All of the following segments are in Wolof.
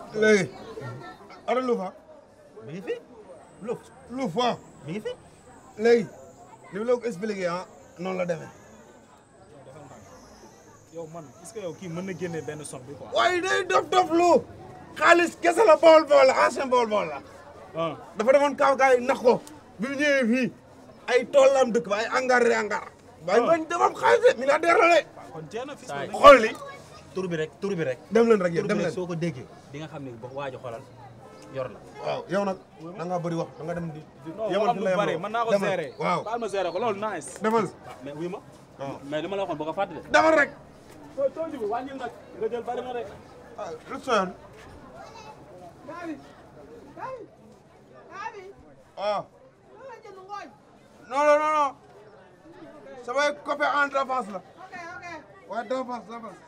léegi ana lu fa mi ngi fi Louf lu fa mi ngi fi léegi li ma la ko expliqué ah noonu la demee yow man est-ce que yow kii mën na génne benn somme bi quoi. waaye day dof dof lu xaalis kese la bool bool la ancien bool bool la ah dafa demoon kaw gaay nax ko bi mu ñëwee fii ay tool la am dëkk ba ay angar re angar waaye bañ demam xaalis de milliardaire la de kon jeex na fii Saay. xool li tur bi rek tur bi rek dem leen rek tur yéen bi dem rek leen soo ko déggee di nga xam ne ba waaj a xoolal yor la waaw yow nag da ngaa bëri wax da nga dem di di non yemal waxam fi lu la bari yemaloo. mën naa ko Demal. gérer. waaw baal ma gérer ko loolu nice. demal mais wuy ma waaw mais li ma la waxoon boo ko fàtte de demal rek soo soo jiwu wàññil nag nga jël bari na de. ah lu soyoon Gabi Gabi Gabi waaw lan la jënd ngooñ non non non non samay copain en d'avance la ok ok waaye d'avance d'avance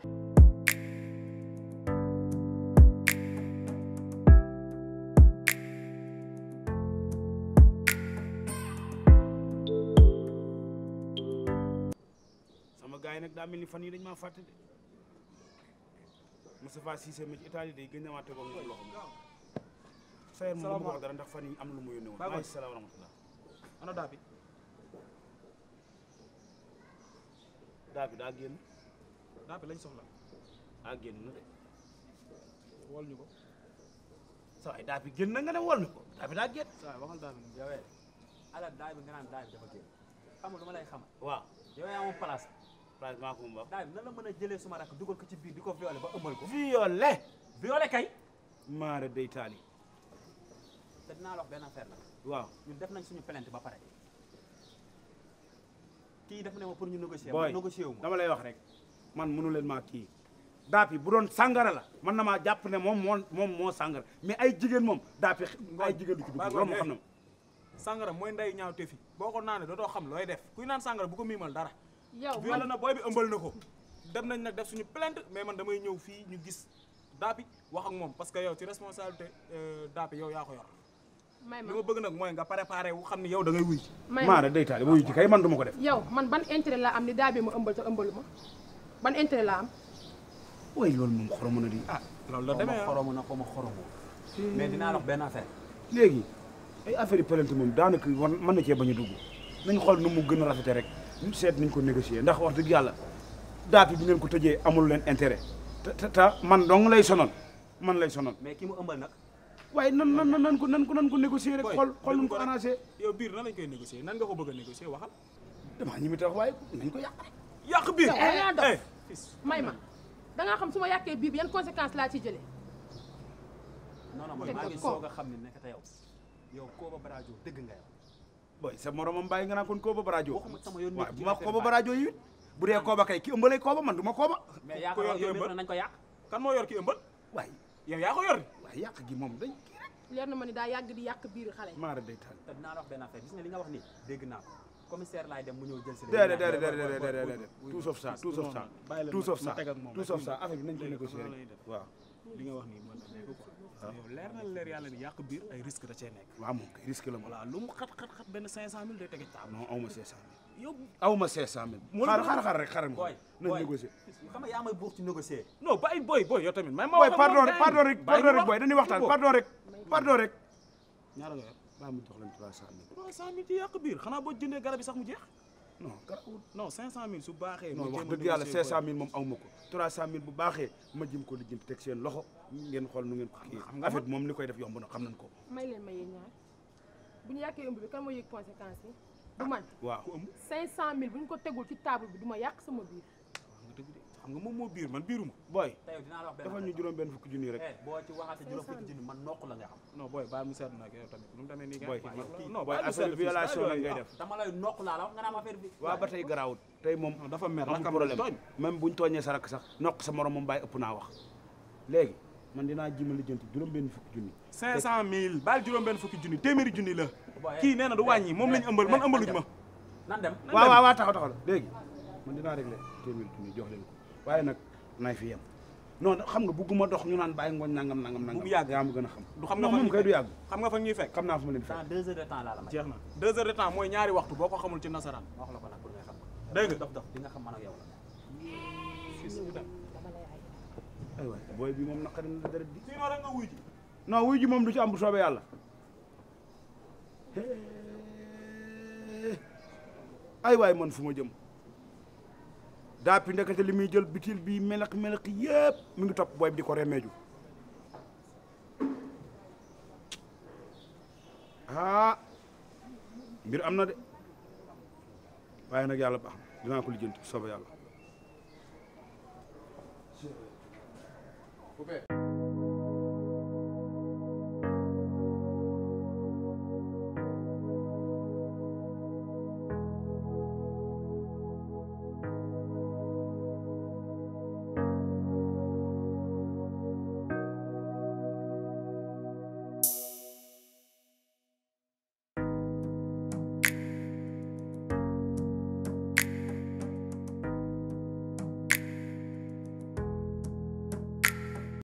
sama gars yi nag daa mel ni fan yi dañ maa fàtte de Moustapha Cissé mi ci Italie day gën a waate ko moom loxo sayer moom du ma ko wax dara ndax fan yi am lu mu yónnee woon maaleykum salaam wa rahmatullah ana daa bi daa bi daa génn daa bi lañ soxla daa génn na de wol ñu ko sa waay daa bi génn na nga ne wol ñu ko daa bi daa génn sa waay waxal daa bi yowee ala daay bi nga naan daay bi dafa génn xam nga lu ma lay xamal waaw yow yaa moom place place maa ko moom wax daay bi nan la mën a jëlee suma rakk dugal ko ci biir di ko violé ba ëmbal ko violé violé kay maara day taali te dinaa la wax benn affaire la waaw ñun def nañ suñu plainte ba pare kii def ne ma pour ñu négocier booy ma négocier wu ma dama lay wax rek man mënu leen maa kii daap yi bu doon sàngara la man na maa jàpp ne moom moo moom moo sàngara mais ay jigéen moom daap yi ay jigéen du ci dugg loolu moo xam ne ma sangara mooy nday ñaaw te fi boo ko naanee dootoo xam looy def kuy naan sangara bu ko miimal dara yow violé na booy bi ëmbal na ko dem nañ nag def suñu plainte mais man damay ñëw fii ñu gis daapi wax ak moom parce que yow ci responsabilité daapi yow yaa ko yor may li ma ma bëgg nag mooy nga préparé wu xam ni yow da ngay wuy may ma maara day taali ba wuyu ci kay man du ma ko def yow man ban intérêt laa am ni daa bi ma ëmbal te ëmbalu ma ban intérêt laa am way loolu moom xoromu na di ah loolu la xaw ma demee ah xoromu na xaw ma xoromu mais dinaa la wax benn affaire léegi ay affaire yi plainte moom daanaka war mën na cee bañ a dugg nañ xool nu mu gën a rafete rek ñu seet nañ ko négocier ndax wax dëgg yàlla daap yi bu ngeen ko tëjee amul leen intérêt te te te man dong lay sonal man lay sonal mais ki mu ëmbal nag waaye nan nan nan ko nan ko nan ko négocier rek Boy, xool xool nu mu dégg ko ko rek. arrangé yow biir nan lañ koy négocier nan nga ko bëgg a négocier waxal damaa ñi mi tax waaye nañ ko yàq yàq biir yow da ngaa dof eh may ma da ngaa xam su ma yàqee bii bi yan conséquences laa ci jëlee non non man Teg maa ko ngi ko. soog a xam ne nekk te yow yow Kooba Barajo dëgg nga yow boy sa moromam bàyyi nga naan kon kooba barajo waxuma sama yoon waaw nekk bu ci ma affaire kooba baay. barajo yi it bu dee kooba kay ki ëmbalee kooba man du ma kooba mais yaa ku ko yor yow ki mi ëmbal? nañ ko yàq kan moo yor ki ëmbal waaye yow yaa ko yor waaye yàq gi moom dañ kii rek leer na ma ni daa yàgg di yàq biir xale maara day taal te dinaa la wax benn affaire gis nga li nga wax nii dégg naa ko commissaire laay dem mu ñëw jël si la déedéet déedéet déedéet déedéet déedéet tout sauf ça tout sauf ça bàyyi leen tout sauf ma ça teg ak moom tout rek. sauf ça affaire bi nañ ko Léegi négocier xam nga lan la ñuy rek def. waaw li nga wax nii mën na nekk quoi yow leer na leer yàlla ni yàq biir ay risque da cee nekk waaw moom kay risque la moom voilà lu mu xat xat xat benn 500000 day tege taab non awma 500000 yow awma 500000 Mu- xaar xaar xaar rek xaaral ma booy nañ booy négocier xam nga yaa may buux ci négocier non bàyyi boy boy yow tamit may ma boy wax ak pardon moom, rek gars yi. pardon rek Bàyyi pardon ñu rek boy dañuy waxtaan Bon. pardon rek pardon rek ñaara nga yor baa mu jox leen 300000 300000 ci yàq biir xanaa boo jëndee garab yi sax mu jeex non garawul non 500000 su baaxee non ma wax jéem a dëgg yàlla négocier 500000 moom awma ko 300000 bu baaxee ma jëm ko lijjanti teg seen loxo ngeen xool nu ngeen ko kii xam nga affaire bi moom li koy def yomb na xam nañ ko may leen ma yéen ñaar bu ñu yàqee ëmb bi kan moo yëg conséquences yi du man waaw 500000 bu ñu ko tegul ci table bi du ma yàq sama biir wax nga dëgg de xam nga moom moo biir man biiruma boy te yow dinaa la wax benn dafa ñu affaire juróom benn fukki junni rek eh boo ci waxaate juróom fukki junni man nokk la nga xam non booy baal mu sedd nag yow tamit nu mu demee nii Boy, gars man- yi kii- non boy baal mu affaire sedd fii, violation bàyyi la yooyu, ngay ah. def dama lay nokk laa la wax nga naan affaire bi waaw ba tey garaawut tey moom non dafa mer rakam amul problème tooñ même buñ tooñee sa rakk sax nokk sa morom moom bàyyi ëpp naa wax léegi man dinaa jima lijjanti juróom benn fukki junni 500000 baal juróom benn fukki junni téeméeri junni la Boy, kii nee na du wàññi moom lañ ëmbal man ëmbaluñ ma nan dem waaw waaw waaw taxaw taxaw léegi man dinaa réglé téeméeri junni jox leen ko waaye nag nay fi yem non xam nga bugguma dox ñu naan bàyyi ngooñ nangam nangam nangam mu yàgg. yaa ma gën a xam du xam nga non fa moom ñuy kay du fekk. yàgg xam nga fa ñuy fekk xam naa fu ma leen fekk dans deux heures de temps laa la may jeex na deux heures de temps mooy ñaari waxtu boo ko xamul ci nasaraan ma wax la ko nag pour nga xam ko dégg nga dof dof di nga xam man ak yow la dama lay ay ay waay booy bi moom naqari na deret di sinon rek nga wuy ji non wuy ji moom du ci am bu soobee yàlla ay waay man fu ma jëm daa pi ndekete li muy jël bitil bi melax melax yëpp mi ngi topp booy bi di ko remeeju ah mbir am na de waaye nag yàlla baax na dinaa ko lijjanti bu soobee yàlla Poupée